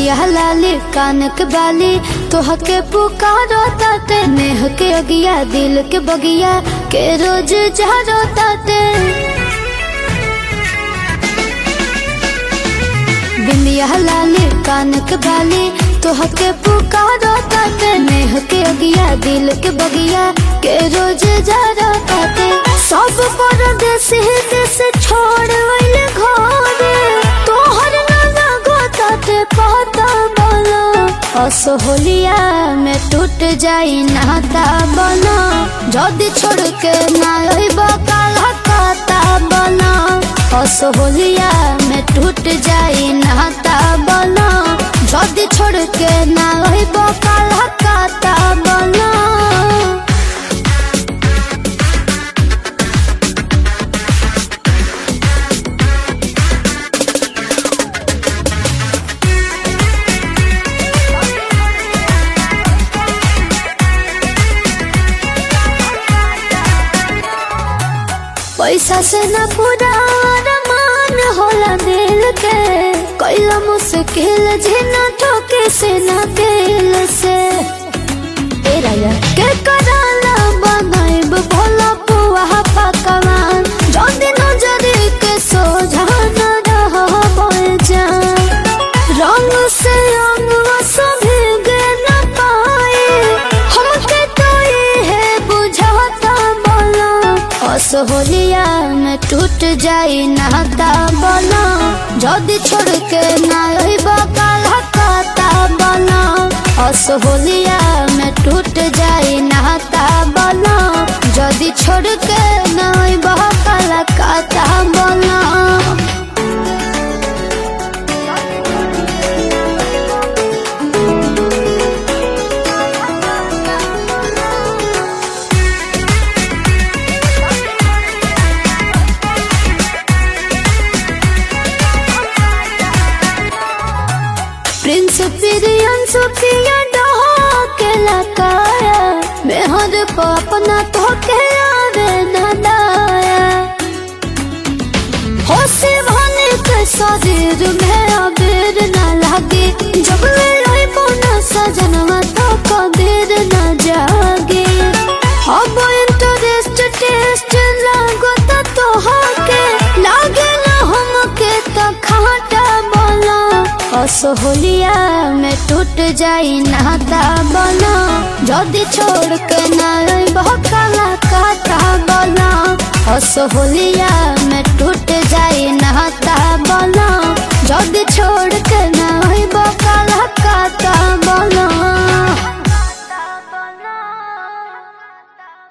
बिंदिया लाली कानक बाली तोह के पुकारो ताते नेह के अगिया दिल के बगिया के रोज जहरो ताते बिंदिया लाली कानक बाली तोह के पुकारो ताते नेह के अगिया दिल के बगिया के रोज जहरो ताते सब परदेसी देश छोड़ वैल घरे तोहर ना लागो ताते पता बोलो असोहलिया में टूट जाई नाता बना जदी छोड़ के ना रहिब काला काता बना असोहलिया में टूट जाई नाता बना जदी छोड़ के ना रहिब काला काता बना पैसा से न पूरा अरमान होला दिल के कैला मुश्किल जिना ठोके से न दिल से ए राजा के कराला बनाइब भोला पुआ पकवान जल्दी नजर के सोझा न रह जा रंग से रंग सभी न पाए हमके तो ये बुझाता बोला असोहलिया में टूट जाई नाता बना जदी छोड़ के ना रहिब काला काता बना असोहलिया में टूट जाई नाता बना जदी छोड़ के ना रहिब काला काता बना प्रिंस पिरियन सुखिया डहा के लकाया मेहर को अपना तो के आवे न दाया होशी भने के शरीर में अबीर न लागे जब ले रोई बोना सजनवा तो कबीर न जागे अब इंटरेस्ट टेस्ट लागो तो तोहके लागे ना हमके तो खाटा बोला असोहलिया में टूट जाई नाता बना जदी छोड़ के ना काला काटा बना असोहलिया में टूट जाई नाता बना जदी